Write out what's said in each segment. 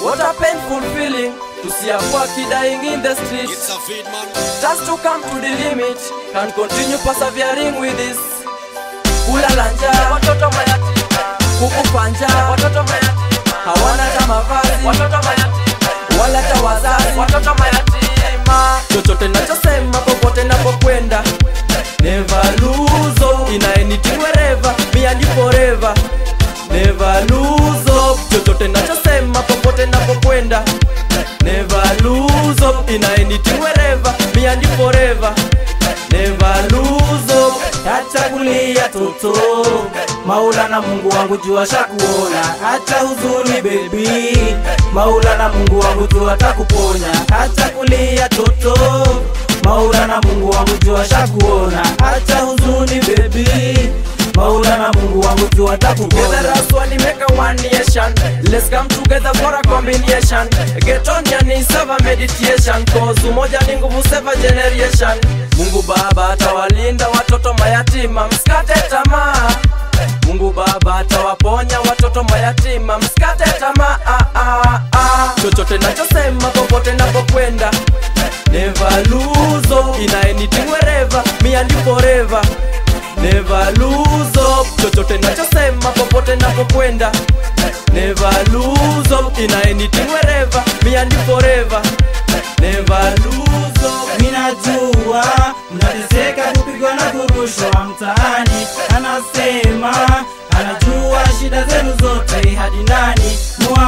What a painful feeling to see a poor kid dying in the street. It's a feed man. Just to come to the limit, can continue persevering with this. Kulala njaa, watoto mayatima. Kukufa njaa, watoto mayatima. Hawana hata mavazi, watoto mayatima. Wala hata wazazi, watoto mayatima. Chochote nachosema popote napokwenda Never lose hope in anything wherever Me and you forever Never lose hope Chochote nachosema popote napokwenda Never lose hope in anything wherever Me and you forever Never lose hope Acha kulia toto, Maulana Mungu wangu jua shakuona. Acha huzuni baby, Maulana Mungu wangu jua atakuponya. Acha kulia toto, Maulana Mungu wangu jua shakuona. Acha huzuni baby, Maulana Mungu wangu jua Together atakuponya. as one, we make a one nation. Let's come together for a combination. Get on your knees, have a meditation. Cause umoja ni nguvu, save a generation. Mungu Baba atawalinda watoto mayatima, msikate tamaa. Mungu Baba atawaponya watoto mayatima, msikate tamaa. Ah, ah, ah. Chochote nachosema popote napokwenda Never lose hope in anything wherever Me and you forever Never lose hope Chochote nachosema popote napokwenda Never lose hope in anything wherever Me and you forever Never lose hope Minajua mnateseka kupigwa na kurushwa mtaani, anasema anajua shida zenu zote hadi ndani.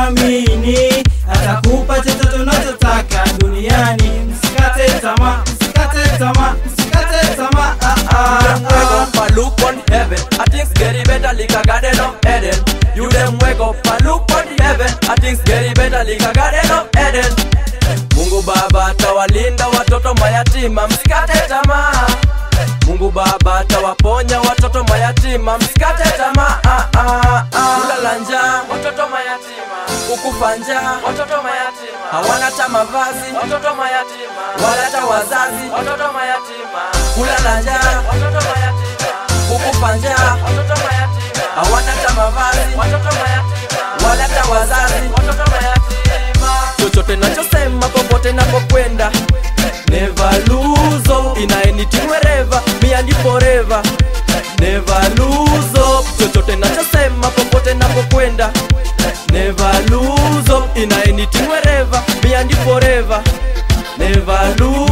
Muamini atakupa chochote unachotaka duniani. Msikate tamaa, msikate tamaa, msikate tamaa. Ah, ah, them wake ah. up and look on heaven. I things getting better like a garden of Eden. You them wake up and look on heaven. I things getting better like a garden of Eden. Mungu Baba atawalinda watoto mayatima, msikate tamaa. Mungu Baba atawaponya watoto mayatima, msikate tamaa. Ah, ah, ah. Kulala njaa, watoto mayatima. Kukufa njaa, watoto mayatima. Hawana hata mavazi, watoto mayatima. Wala hata wazazi, watoto mayatima. Kulala njaa, watoto mayatima. Kukufa njaa, watoto mayatima. Hawana hata mavazi, watoto mayatima. Wala hata wazazi, watoto mayatima. Chochote nachosema popote napokwenda Never lose hope in anything wherever Me and you forever Never lose hope Chochote nachosema popote napokwenda Never lose hope in anything wherever Me and you forever Never lose